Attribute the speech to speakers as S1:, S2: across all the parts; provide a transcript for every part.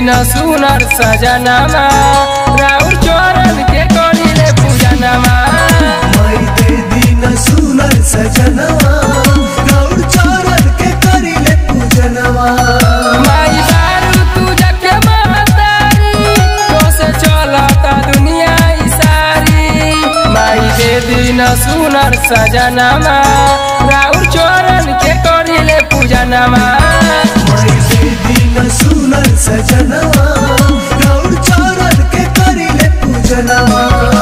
S1: दिन सुनर सजनमा राउर चरण के करिले पूजनमा
S2: माई दे दिन सुनर सजनवा गौर चरण के करिले पूजनवा
S1: माई दारू तू जके महतारी तो से चलता दुनिया ई सारी माई दे दिन सुनर सजनमा राउर चरण के करिले पूजनमा
S2: माई दे दिन सुनर सजनवा गौर चरण के करिले पूजनवा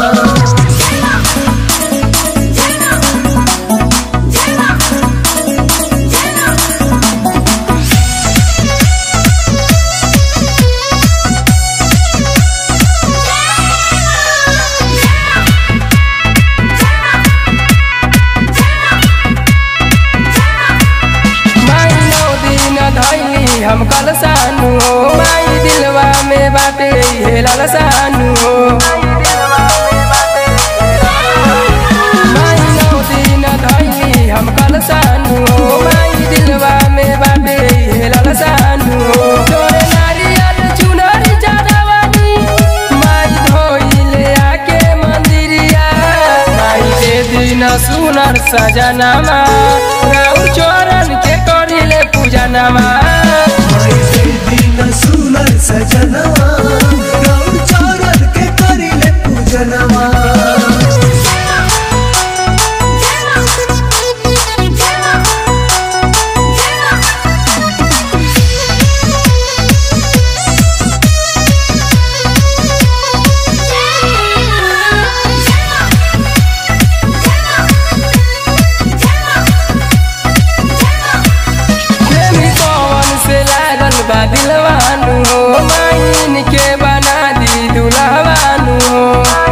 S1: माई नौ दिन धैली हम कल सानु हो माई दिलवा में बाटे हे लाल सानु हो माई नौ दिन धैली हम कल सानु हो माई दिलवा में बाटे हे लाल सानु हो तोरे नारियल चुनरी जादवानी माई धोइले आके मंदिरिया माई दे दिन सुनर सजनमा राउर चरण के करिले पूजनमा
S2: माई दे दिन सुनर सजनवा गौर चरण के करिले पूजनवा
S1: प्रेमी पवन से लागल बा दिलवानु हो माइन के बना दी दुल्हवानु हो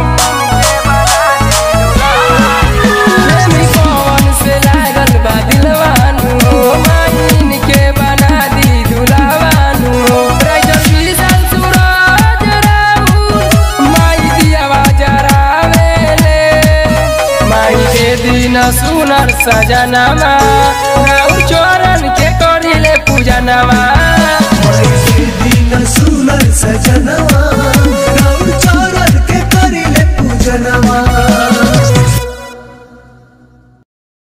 S1: प्रेमी पवन से लागल बा दिलवानु हो माइन के बना दी दुल्हवानु हो राइटर विशाल सूरज राउर माई दियावा जरावेले माई के दिन सुनर सजनमा राउर चरण के करिले पूजनमा
S2: माई दे दिन सुनर सजनवा गौर चरण के करिले पूजनवा